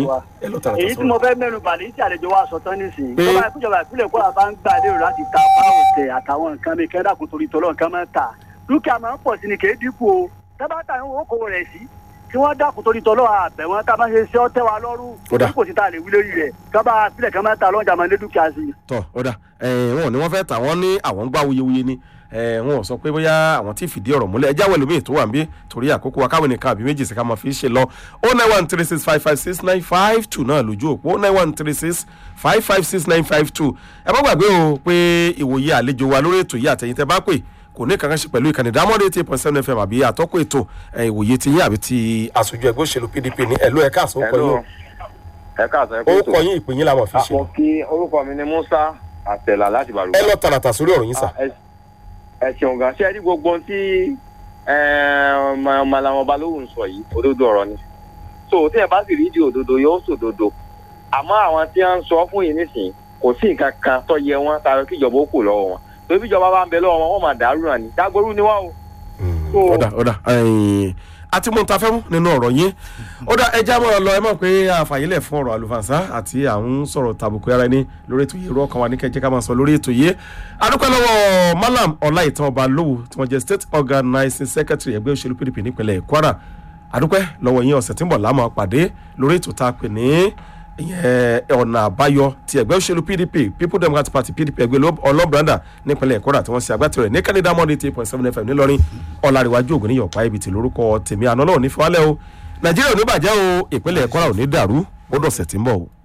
wa. ẹ lọ tààràtà èyí tí mo sọ̀rọ̀ fẹ́ mẹ́nu bà ní tí àlejò wa sọ tán nísìnyí. Pé- ìjọba ìpínjọba ìpínlẹ̀ Kwara bá ń gbà lérò láti ta báwò tẹ àtàwọn nǹkan mi kẹ́ńdà kò torí tọ́lọ́ nǹkan máa ń tà. dúkìá máa ń pọ̀ sí ni kèé dínkù o. tábàtà ń wo kò rẹ̀ sí. kí wọ́n dákun torí tọ́lọ́ àbẹ̀ wọn tá a bá ṣe ṣe ọ́ tẹ́ wa lọ́rùn. Ó dà. kò sí ta lè wí lórí rẹ̀ kábà sílẹ̀ kan máa ń ta lọ́jà máa ń lé dúkìá sí i. tọ ọ̀dà wọn ni wọ́n fẹ́ tà wọ́n ní àwọn ń gbá wuyewuye ni Eh, wọn ò sọ pé bóyá àwọn tí fìdí ọ̀rọ̀ múlẹ̀ ẹjá wẹ̀lú míì tó wà ń bí torí àkókò wa káwọn nìkan àbí méjì sí ká máa fi ṣe lọ o nine one three six five five six nine five two náà lójú òpó o nine one three six five five six nine five two ẹ má gbàgbé o pé ìwòye àlejò wa lórí ètò yìí àtẹ̀yìntẹ́ bá pè kò ní kankan ṣe pẹ̀lú ìkànnì dámọ́dé eighty point seven fm àbí àtọ́kọ̀ ètò eh, ìwòye ti yín àbí ti aṣojú ẹgbẹ́ òṣèlú pdp ní ẹ̀lú ẹ̀ka àsopọ̀ yín ẹ káàsán ẹ o kó orúkọ yín ìpín yín làwọn fi ṣe àpò kí orúkọ mi ni musa àtẹlà láti bàrúgbà. ẹ lọ tààràtà sórí ọ̀rọ̀ yín sà. Ah, ẹ- ẹ ṣeun gan ṣé ẹ rí gbogbo ohun tí ọmọlàwọn balógun sọ yìí òdodo ọ̀rọ̀ ni so tí ẹ bá sì rí di òdodo yóò sòdodo àmọ́ àwọn tí wọ́n ń sọ fún yìí nísìnyí kò sí nǹkan kan tó yẹ wọn tayọ kí ìjọba ó kù lọ́wọ́ wọn torí bí ìjọba bá ń bẹ lọ́wọ́ wọn wọ́n máa dàrú náà ni dágbóró ni wọ́n o. So- ọ̀dà ọ̀dà ẹ̀yìn àti mo ń ta fẹ́ mú nínú ọ̀rọ̀ yín ọ̀dà ẹja mọ̀ lọ ẹ mọ̀ pé àfàyílẹ̀ fún ọ̀rọ̀ àlùfànṣá àti àwọn sọ̀rọ̀ tàbùkù ara ẹni lórí ètò yìí irú ọkàn wa ní kẹjẹ ká máa sọ lórí ètò yìí adúpẹ́ lọ́wọ́ malam ọláìtàn ọba lówó tí wọ́n jẹ́ state organizing secretary ẹgbẹ́ òṣèlú pdp nípínlẹ̀ kwara adúpẹ́ lọ́wọ́ yín ọ̀sẹ̀ tí ń bọ̀ láàmú pàdé lórí ètò tá a pè ní ìyẹn ọ̀nà àbáyọ ti ẹgbẹ́ òṣèlú pdp people democratic party pdp ẹgbẹ́ ọlọ́branda nípínlẹ̀ kwara tí wọ́n ṣe agbátẹrù ẹ̀ ní kẹ́lẹ́dá mọ́ni eight point seven fm ńìlọrin ọ̀làríwájú ògùn níyọ̀pá ibi tí lórúkọ tèmi àná náà ò ní fi wálẹ̀ o nàìjíríà ò ní bàjẹ́ o ìpínlẹ̀ kwara ò ní dàrú ó dọ̀sẹ̀ tí ń bọ̀ o.